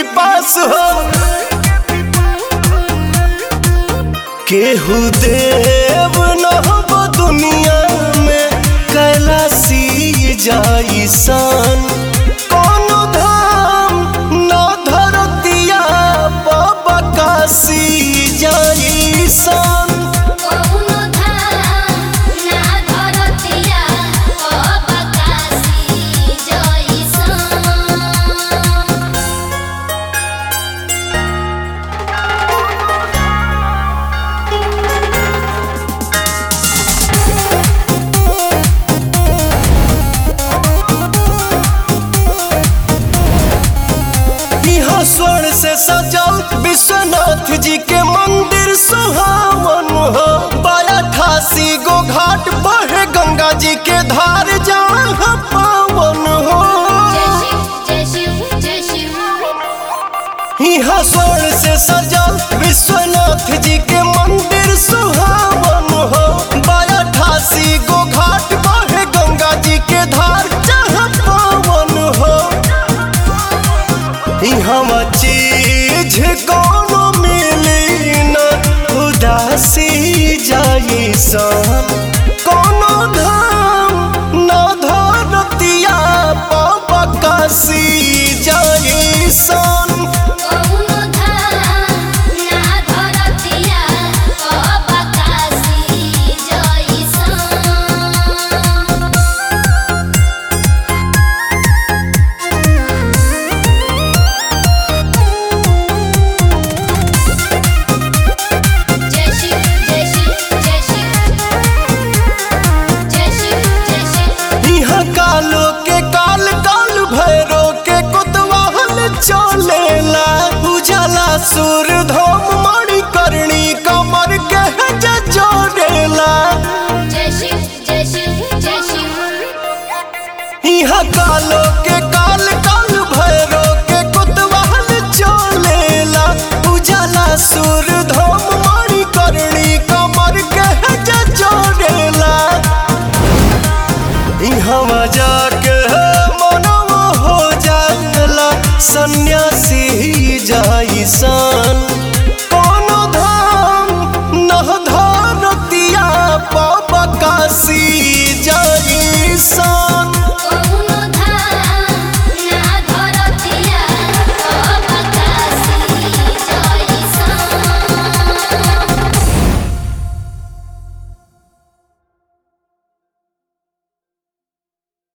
पिपास हो केहू देव न हो दुनिया में कैलासी जाई सन कोनो धाम न धरतिया बकासी जाई सन कौनो धाम ना धरतिया अबकासी जइसन यहाँ स्वर्ण से सजल विश्वनाथ जी के मंदिर सुहावन हो बाया ठासी गो घाट बहे गंगा जी के धार जहाँ पावन हो जय शिव जय शिव जय शिव यहाँ स्वर्ण से सजल विश्वनाथ जी के मंदिर सुहावन हो बाया ठासी गो घाट बहे गंगा जी के धार जहाँ पावन हो यहाँ चीज कोनो मिली न उदासी जाई सन कोनो धाम